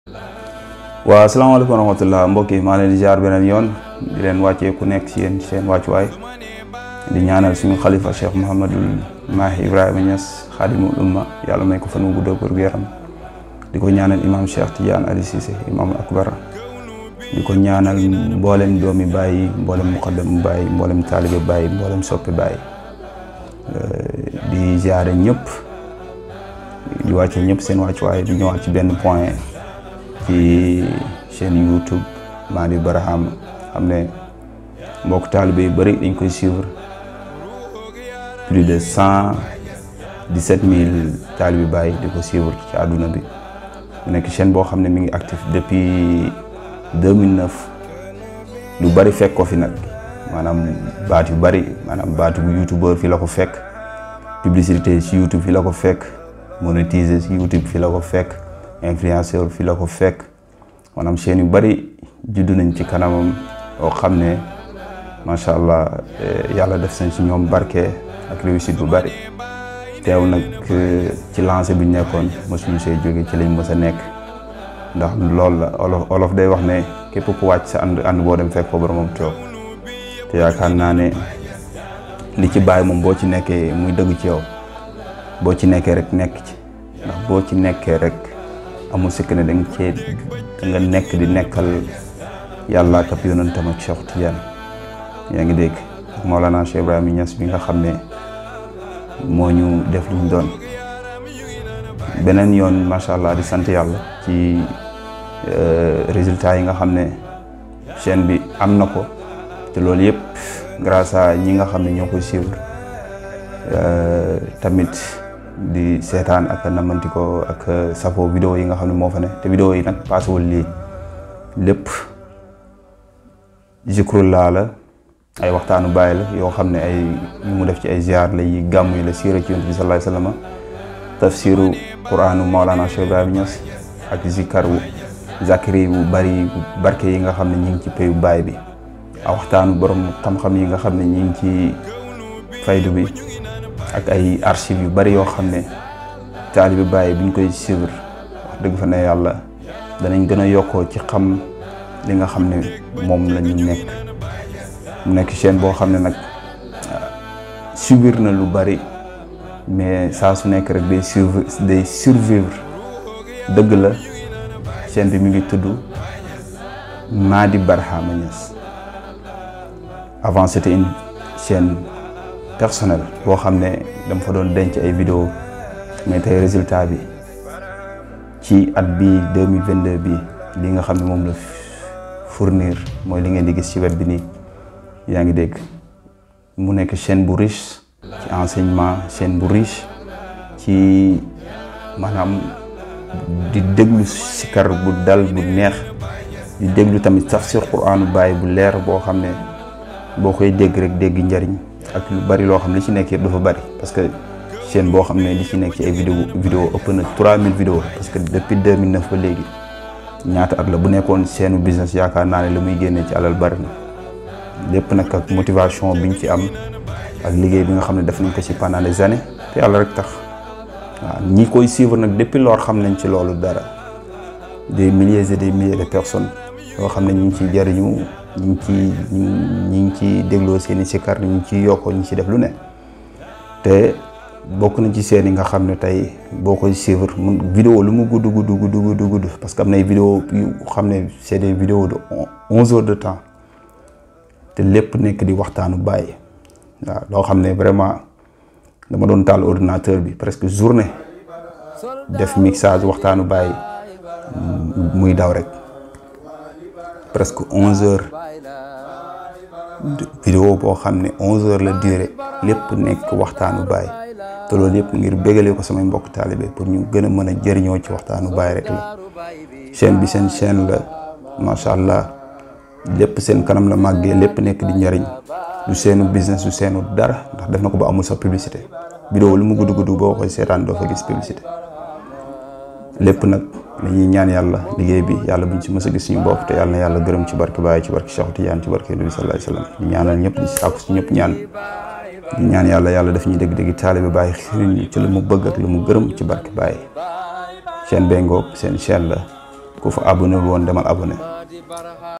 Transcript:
waaw asalaamaaleykum wa rahmatullah mbokk yi maa leen di ziar beneen yoon di leen wàccee ku nekk si yéen seen wàccuwaay di ñaanal suñu xalifa Cheikh Mouhamadul Mahi Ibrahima Niass xaadimul umma yàlla may ko fan wu gudd ak yaram di ko ñaanal imam Cheikh Tidiane Ali Cissé imam akbar di ko ñaanal mboolem doomi bàyyi mboolem muqaddam bàyyi mboolem taalibe bàyyi mboolem soppi bàyyi di ziare ñëpp di wàcce ñëpp seen wàccuwaay di ñëwaat ci benn point ci chaîne YouTube Mady Barham xam ne mbokk taalibe yu bëri dañ koy suivre plus de cent dix-sept mille taalibe bàyyi di ko suivre ci àdduna bi mu nekk chaîne boo xam ne mi ngi actif depuis 2009 lu bëri fekk ko fi nag maanaam baat yu bëri maanaam baatu bu youtubeur fi la ko fekk publicité ci youtube fi la ko fekk monétiser ci youtube fi la ko fekk influenceur fi la ko fekk maanaam chaîne yu bëri juddu nañ ci kanamam yoo xam ne macha allah yàlla def nañ ci ñoom barke ak réussite bu bëri teew nag ci lancé bi ñu nekkoon mosuñu see jóge ci lañ mës a nekk ndax loolu la olof olof day wax ne képp ku wàcc sa ànd ànd boo dem fekk ko boromam toog te yaakaar naa ne li ci bàyyi moom boo ci nekkee muy dëgg ci yow boo ci nekkee rek nekk ci ndax boo ci nekkee rek amul sikk ne da nga cee da nga nekk di nekkal yàlla ak ab yonentam ak Cheikh Tidiane yaa ngi dégg Mawlana Cheikh Ibrahima Niass bi nga xam ne moo ñu def luñ doon beneen yoon macha allah di sant yàlla ci résultats yi nga xam ne chaîne bi am na ko te loolu yëpp grâce à ñi nga xam ne ñoo koy suivre tamit di seetaan ak namanti ko ak safo vidéo yi nga xam ne moo fa ne te vidéo yi nag paasewul lii lépp zikrullah la ay waxtaanu bàyyi la yoo xam ne ay ñu mu def ci ay ziar la yi gàmm yi la siira ci yonent bi sallallahu alayhi wasallam tafsiru quraanu Maolana Cheikh Ibrahima Niass ak zikar wu zakiri bu bari barke yi nga xam ne ñi ngi ci payu baay bi a waxtaanu borom xam-xam yi nga xam ne ñi ngi ci faydu bi ak ay archives yu bari yoo xam ne taalibi bàyyi buñ koy suivre wax dëgg fa ne yàlla danañ gën a yokkoo ci xam li nga xam ne moom la ñu nekk mu nekk chaîne boo xam ne nag subir na lu bari mais saa su nekk rek day survivre day survivre dëgg la chaîne bi mi ngi tudd Mady Barhama Niass avant c'était une chaîne personnelle boo xam ne dama fa doon denc ay vidéo mais tey résultat bi ci at bii deux mille vingt deux bii li nga xam ne moom la fournir mooy li ngeen di gis ci web bi nii yaa ngi dégg mu nekk chaîne bu riche ci enseignement chaîne bu riche ci maanaam di déglu sikar bu dal bu neex di déglu tamit tafsir quraanu bàyyi bu leer boo xam ne boo koy dégg rek dégg njariñ ak lu bari loo xam ne li ci nekk yëpp dafa bari parce que chaîne boo xam ne li ci nekk ci ay vidéo vidéo ëpp na 3000 vidéo parce que depuis 2009 ba léegi ñaata at la bu nekkoon chaîne business yaakaar naa ne la muy génnee ci alal bari na lépp nag ak motivation biñ ci am ak liggéey bi nga xam ne def nañ ko ci pendant des années te yàlla rek tax waaw ñi koy suivre nag depuis lors xam nañ ci loolu dara des milliers et des milliers de personnes yoo xam ne ñu ngi ciy jariñu ñu ngi ci ñu ngi ci dégloo seen i sikar ñu ngi ciy yokkoo ñu ngi ciy def lu ne te bokk na ci seen yi nga xam ne tey boo koy suivre mun vidéo lu mu gudd gudd gudd gudd gudd parce que am na ay vidéo yu xam ne c'est des vidéos de onze heures de temps te lépp nekk di waxtaanu bàyyi waaw loo xam ne vraiment dama doon taal ordinateur bi presque journée def mixage waxtaanu bàyyi muy daw rek presque onze heures vidéo boo xam ne onze heures la durée lépp nekk waxtaanu bàyyi te loolu yëpp ngir bégalee ko samay mbokk taalibe pour ñu gën a mën a jëriñoo ci waxtaanu bàyyi rek la chaîne bi seen chaîne la macha allah lépp seen kanam la màggee lépp nekk di njariñ du seenu business du seenu dara ndax def na ko ba amul sa publicité vidéo lu mu gudd gudd boo koy seetaan doo fa gis publicité lépp nag dañuy ñaan yàlla liggéey bi yàlla buñ ci mës a gis suñu bopp te yàlla na yàlla gërëm ci barke Baye ci barke Cheikh Tidiane ci barke Nabi sallallahu alayhi wasallam ñu ñaanal ñëpp di sàkku si ñëpp ñaan di ñaan yàlla yàlla daf ñuy dégg-dégg taalibe Baye xiriñ ci lu mu bëgg ak lu mu gërëm ci barke Baye chaîne bee ngoog seen chaîne la ku fa abonné wul woon demal abonné